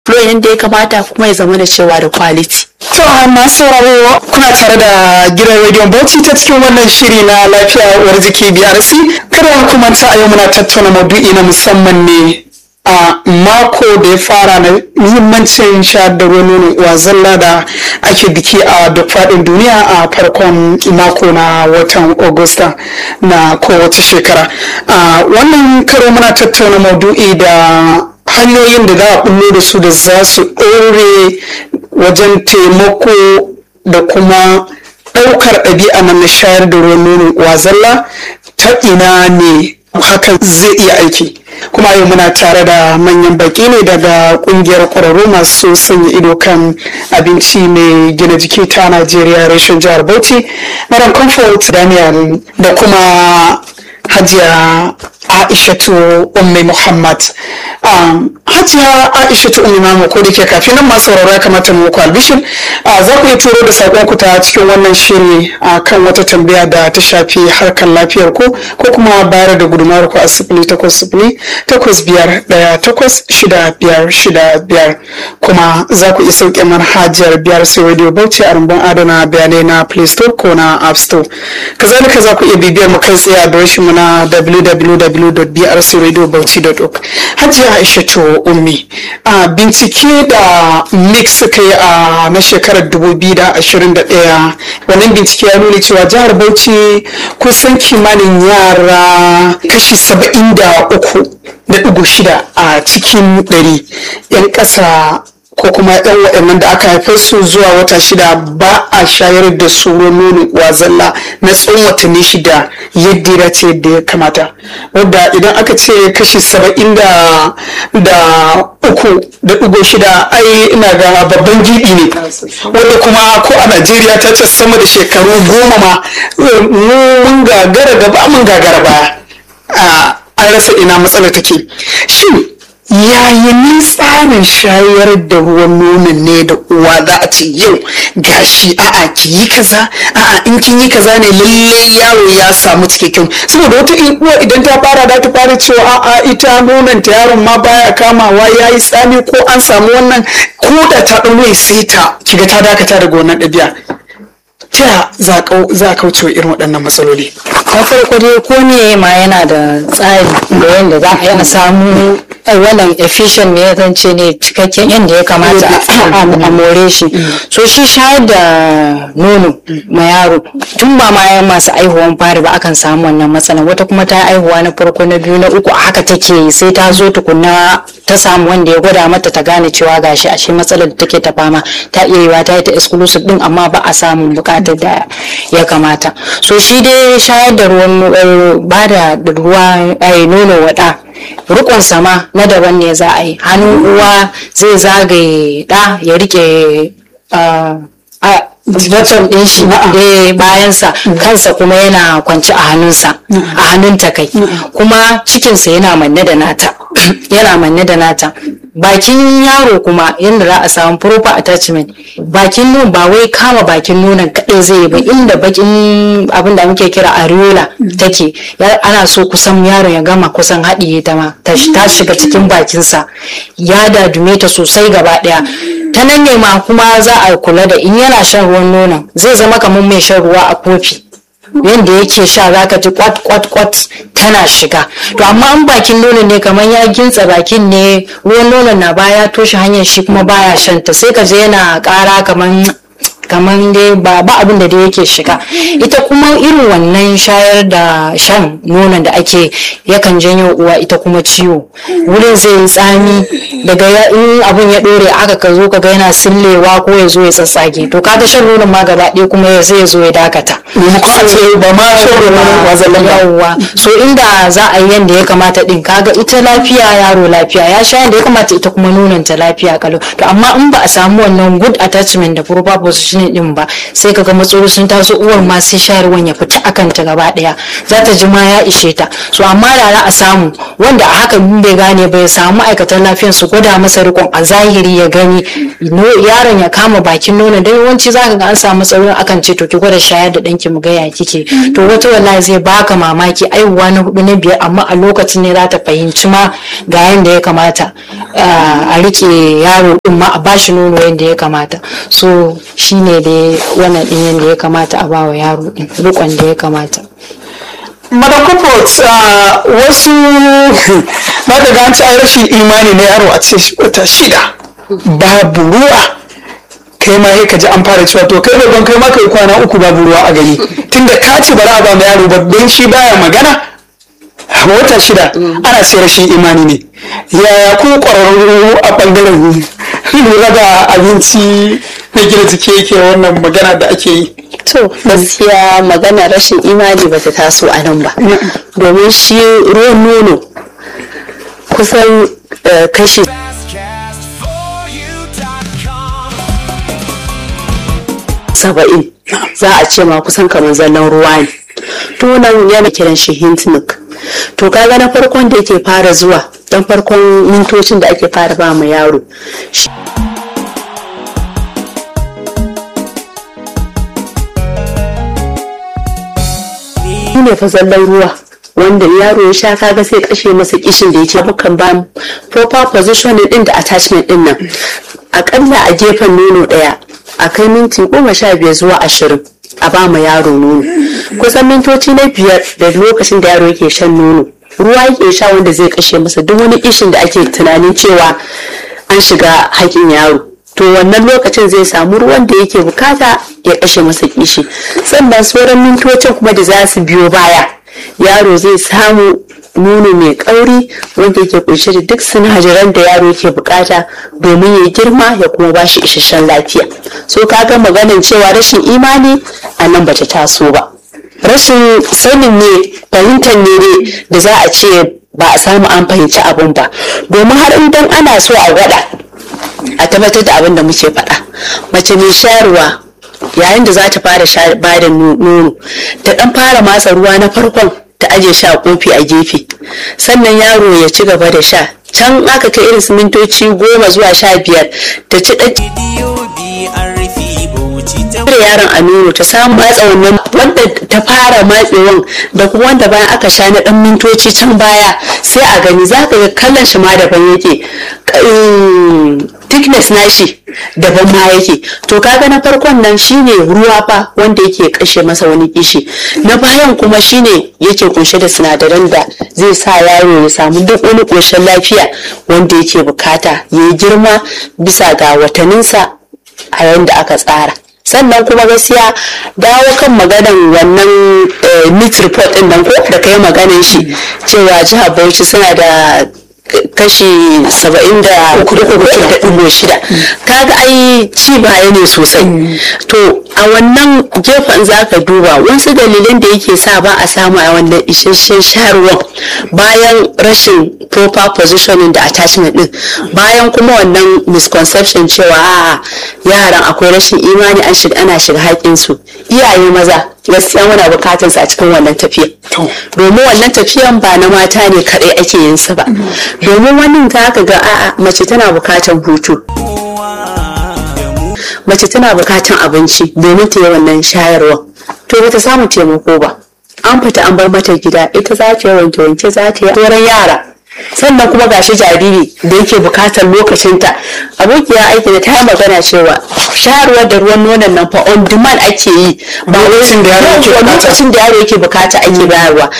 flow yadda ya kamata kuma ya zama da cewa da quality To masu sauraro kuna tare da gidan rediyon Bauchi ta cikin wannan shiri na lafiya uwar jiki BRC. Kada ku manta a yau muna tattauna maudu'i na musamman ne a mako da ya fara na muhimmancin shayar da ruwan nono uwa zalla da ake biki a duk faɗin duniya a farkon mako na watan Agusta na kowace shekara. A wannan karo muna tattauna maudu'i da hanyoyin da za a bullo da su da za su ɗore wajen taimako da kuma ɗaukar ɗabi'a na shayar da ruwan nono uwa zalla ta ina ne hakan zai iya aiki kuma yau muna tare da manyan baki ne daga kungiyar kwararru masu sanya ido kan abinci mai gina jiki ta najeriya reshen jihar bauchi madam comfort daniel da kuma hajiya aishatu ummi muhammad um, hajiya aishatu ummi mamu ko da ke kafin nan masu sauraro ya kamata mu ku albishin uh, za ku yi turo da sakon ku ta cikin wannan shiri a uh, kan wata tambaya da ta shafi harkar lafiyar ku ko kuma bayar da gudunmawar ku a sifili takwas sifili takwas biyar ɗaya takwas shida biyar shida biyar kuma za ku iya sauke manhajar biyar sai radio bauchi a rumbun adana bayanai na play store ko na app store kazalika za ku iya bibiyar mu kai tsaye a adireshin mu na www.brcradiobauchi.org hajiya aishatu ummi a bincike da mix suka yi a na shekarar 2021 wannan bincike ya nuna cewa jihar bauchi kusan kimanin yara kashi 73 da ɗigo shida a cikin ɗari 'yan ƙasa ko kuma yan waɗannan da aka haife su zuwa wata shida ba a shayar da su nono uwa zalla na tsawon watanni shida yadda ya ce yadda ya kamata wadda idan aka ce kashi saba'in da uku da ɗigo shida ai ina ga babban gibi ne wadda kuma ko a najeriya ta ce sama da shekaru goma ma mun gagara gaba mun gagara baya an rasa ina matsalar take shin yaya ni tsarin shayar da ruwan nonon ne da uwa za a ce yau gashi a'a ki yi kaza a'a in kin yi kaza ne lalle yaro ya samu cikakken saboda wata uwa idan ta fara da ta fara cewa a'a ita nonon ta yaron ma baya kamawa yayi tsami ko an samu wannan ko da ta ɗau sai ta kiga ta dakata daga wannan ɗabi'a ta za a kauce wa irin waɗannan matsaloli na farko dai ko ne ma yana da tsari da yadda za a yi a samu wannan efficient ne zan ce ne cikakken yadda ya kamata a more shi so shi shayar da nono ma yaro tun ba ma yan masu aihuwan fari ba akan samu wannan matsalan wata kuma ta aihuwa na farko na biyu na uku haka take sai ta zo tukunna ta samu wanda ya gwada mata ta gane cewa gashi a shi matsalar da take ta fama ta iya yiwa ta yi ta exclusive din amma ba a samun bukatar da ya kamata so shi dai shayar da ruwan ba da ruwa nono wada rukun sama na daban ne za a yi hannun uwa zai zagaye da ya rike bottom din shi da bayansa kansa kuma yana kwanci a hannunsa a hannunta kai kuma cikinsa yana manne da nata yana manne da nata bakin yaro kuma yadda za a samu proper attachment bakin nun ba wai kama bakin nunan kaɗai zai ba inda bakin abin da muke kira areola take ana so kusan yaron ya gama kusan haɗiye ta ma ta shiga cikin bakinsa ya dadume ta sosai gaba ɗaya ta nan ne ma kuma za a kula da in yana shan ruwan nonon zai zama kamar mai shan ruwa a kofi yadda yake sha zaka ji kwat kwat kwat tana shiga to amma an bakin nonon ne kamar ya gintsa bakin ne ruwan nonon na baya toshe hanyar shi kuma baya shanta sai ka je yana kara kamar kamar dai ba ba abin da dai yake shiga ita kuma irin wannan shayar da shan nonon da ake yakan janyo uwa ita kuma ciwo wurin zai yi tsami daga in abin ya dore aka ka zo kaga yana sillewa ko ya zo ya tsatsage to kaga shan nonon ma gaba ɗaya kuma ya zai zo ya dakata ba ma shan yawwa so inda za a yi yanda ya kamata din kaga ita lafiya yaro lafiya ya sha yanda ya kamata ita kuma nonon ta lafiya kalau to amma in ba a samu wannan good attachment da proper position functioning din ba sai kaga matsaloli sun taso uwar ma sai shayarwan ya fita akan ta gaba daya za ta ji ma ya ishe ta so amma da za a samu wanda a haka bai gane bai samu ma'aikatan lafiyan su gwada masa rikon a zahiri ya gani yaron ya kama bakin nono dan yawanci za ka ga an samu matsaloli akan ce to ki gwada shayar da danki mu ga ya kike to wata wallahi zai baka mamaki aihuwa na hudu na biyar amma a lokacin ne za ta fahimci ma ga yanda ya kamata a rike yaro din ma a bashi nono yadda ya kamata so shine da wannan din yadda ya kamata a bawa yaro din rikon da ya kamata madakopot wasu na daga an ci rashin imani na yaro a ce wata shida babu ruwa kai ma ka ji an fara cewa to kai babban kai ma kai kwana uku babu ruwa a gari tunda ka ce ba za a ba ma yaro ba don shi baya magana wata shida ana ce rashin imani ne yaya ku ƙwararru a ɓangaren lura da abinci na gina jiki yake wannan magana da ake yi to gaskiya magana rashin imani ba ta taso a nan ba domin shi ruwan nono kusan kashi saba'in za a ce ma kusan kamar zallan ruwa ne tunan yana kiran shi hintnik to kaga na farkon da yake fara zuwa dan farkon mintocin da ake fara ba mu yaro ne fa zallan ruwa wanda yaro ya sha kaga sai kashe masa kishin da yake mukan ba proper position din da attachment din nan akalla a gefen nono daya a kai minti goma sha biyar zuwa ashirin a ba ma yaro nono kusan mintoci na biyar da lokacin da yaro yake shan nono ruwa yake sha wanda zai kashe masa duk wani kishin da ake tunanin cewa an shiga haƙin yaro to wannan lokacin zai samu ruwan da yake bukata ya kashe masa kishi sannan sauran mintocin kuma da za su biyo baya yaro zai samu nono mai kauri wanda yake kunshe da duk sinadaran da yaro yake bukata domin ya girma ya kuma ba shi isasshen lafiya so kaga maganin cewa rashin imani a nan bata taso ba rashin sanin ne fahimtar ne da za a ce ba a samu an fahimci abin ba domin har idan ana so a gwada a tabbatar da abin da muke faɗa mace mai shayarwa yayin da za ta fara ba da nono ta ɗan fara matsa ruwa na farkon ta aje sha kofi a gefe sannan yaro ya ci gaba da sha can aka kai irin su mintoci goma zuwa sha biyar ta ci da yaron a nono ta samu matsa wannan wanda ta fara matsewan da kuma wanda bayan aka sha na dan mintoci can baya sai a gani za ka ga kallon shi ma daban yake thickness nashi daban ma yake to kaga na farkon nan shine ruwa fa wanda yake kashe masa wani kishi na bayan kuma shine yake kunshe da sinadaran da zai sa yaro ya samu duk wani koshin lafiya wanda yake bukata ya yi girma bisa ga watanninsa a yanda aka tsara sannan kuma gaskiya dawo kan maganan wannan meat report din nan ko da kai maganan shi cewa jihar bauchi suna da kashi saba'in da ɗigo shida kaga ai ci baya ne sosai to a wannan gefen za ka duba wasu dalilan da yake sa ba a samu a wannan isasshen shayarwar bayan rashin proper positioning da attachment din bayan kuma wannan misconception cewa a yaran akwai rashin imani an shiga ana shiga haƙinsu iyaye maza gaskiya muna bukatar a cikin wannan tafiya domin wannan tafiyan ba na mata ne kaɗai ake yin sa ba domin wannan ta ka ga a'a mace tana bukatar hutu mace tana bukatar abinci domin ta yi wannan shayarwa to bata samu taimako ba an fita an bar mata gida ita za ta yi wanke wanke za ta yi sauran yara sannan kuma gashi jariri da yake bukatar lokacinta abokiya aiki da ta yi magana cewa shayarwar da ruwan nonon nan fa on demand ake yi ba lokacin da yaro yake bukata ake bayarwa